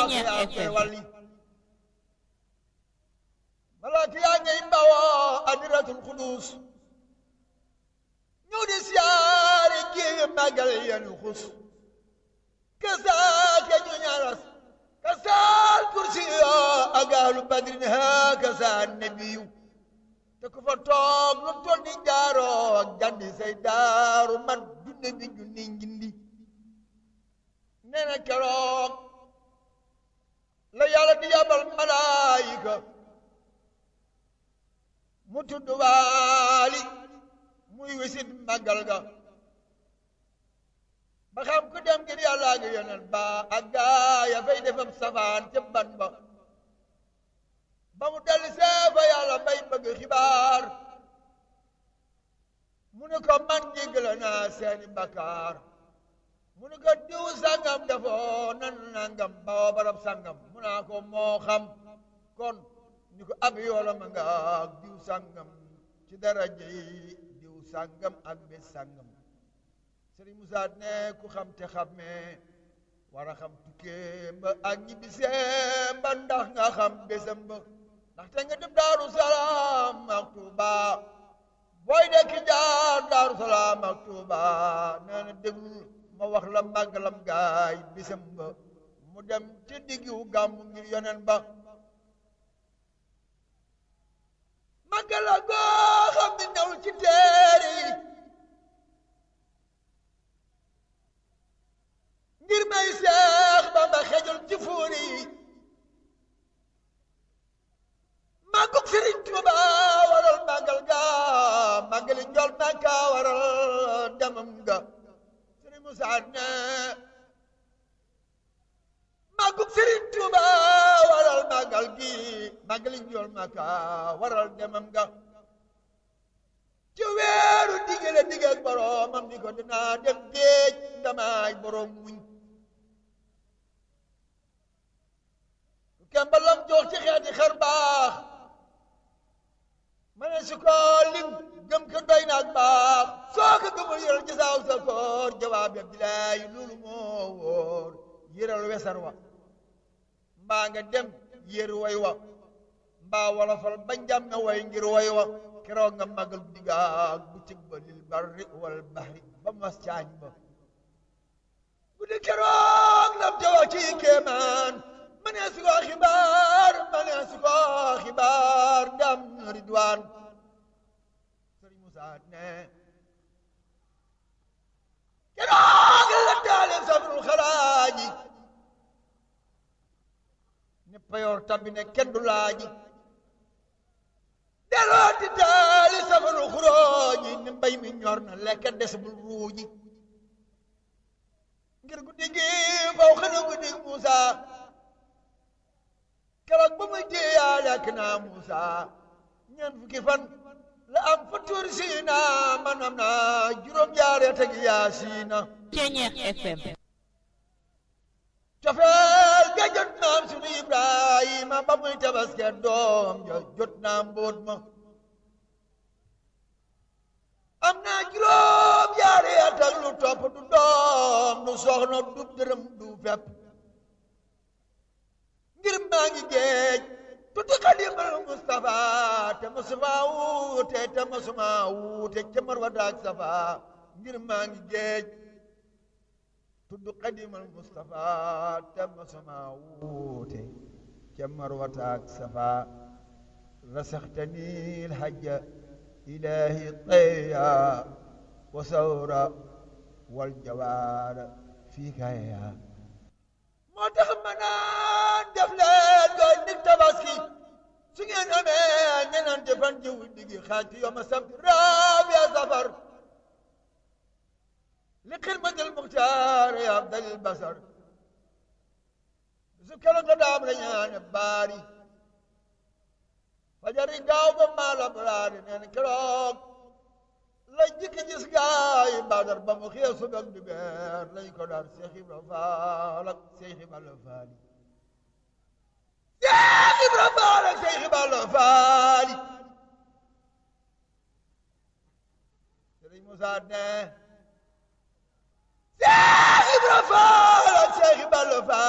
Ceeñeer yaa koy FM. walli malaaka yaa ngay mbawoo adiratul xudus ñëw di siyaare géewe màggal yenu xus kasaake ñu ñaras kasaal kursi yoo agaalu badrin ha kasaan nebiyu te ku fa toog lu toll ni jaaroo ak jandi say daaru man junne bi junni njindi nee na keroog la yàlla di yabal malaayika mu tudd waali muy wisit màggal ga ba xam ku dem ngir yàlla ak yonent ba ak gaa ya fay defam safaan ca ban ba ba mu dellu see fa yàlla bay bëgg xibaar mu ne ko man jéggale naa seeni bakkaar mu ne ko diw sangam dafoo nan nangam bawa barab sangam mu naa ko moo xam kon ni ko ab yoola ma nga ak diw sangam ci daraja yi diw sangam ak bés sangam Sëriñ Musaa ne ku xam te xammee war a xam tukkee ba ak ñibbisee ba ndax nga xam bésam ba ndaxte nga dem Daaru Salaam ak Tuuba booy dekk jaar Daaru Salaam ak Tuuba nee na déglu ma wax la màggalam gaay bésam ba mu dem ci diggu gàmmu ngir yonen ba màggala goo xam ne ñëw ci teere yi ngir may seex ba ma xejul ci fuuri yi màggug Sëriñ Tuuba waral màggal ga màggali njol Makka waral demam ga Sëriñ Musaa ne màggug Sëriñ Tuuba waral màggal gi màggali njol Makka waral demam ga ci weeru digale digg ak boroomam ni ko dinaa dem géej ndamaay boroom muñ kembalam jox ci xeeti xar baax ma ne su ko lim gëm ko doy na ak baax soo ko gëmul yëral gisaaw sa koor jawaab ya bilaay loolu moo wóor yëral wesar wa mbaa nga dem yër way wa mbaa wala fal ba njàmme way ngir way wa keroog nga màggal guddi ga ak bëccëg ba lil barri wal bahri ba mas caañ ba guddi keroog lam ca wax ci kéemaan ma ne su ko xibaar ma ne su ko xibaar ndam ridwaan sëriñ Musaa ne keroog la taalim sabrul xalaaji ne payoor tabbi ne kenn du laaji delloo di taali safarul xuróoji ne mbay mi ñor na lekk des bul ruuji ngir guddi gi faw xana guddi Musaa keroog ba muy jéeyaale ak naa Muusa ñeent fukki fan la am fa tuur siina man am naa juróom-ñaari at ak yaasiina Ceeñeer FM cofeel ga jot naam sunu Ibrahima ba muy tabaske doom ja jot naa mbóot ma am naa juróom-ñaari at ak lu topp du doom du soxna du dërëm du fepp ngir maa ngi géej tuddi xadimal Mustafa te masuma wuute te masuma wuute ca Marwata ak Safa ngir maa ngi géej tuddi xadimal Mustafa te masuma wuute ca Marwata ak Safa rasaxtani lhajja ilahi tayya wa sawra wal jawaara fii kaya moo tax ma naan def leen ko nit tabaski su ngeen amee ñenante fan jiw digi xaaj ci yoma sabt raabiya safar li xidmatil muxtaar ya abdalil basar su kala nga daam la ñaane baari fajari gaaw ba maala baraari neen keroog la jikki gis gaay badar ba mu xëy subak di beer lañ ko dar Seex Ibra Faal ak Seex Ibra Faali Seex Ibra Faal ak Seex Ibra Faali Sëriñ Musaa ne Seex Ibra Faal ak Seex Ibra Faali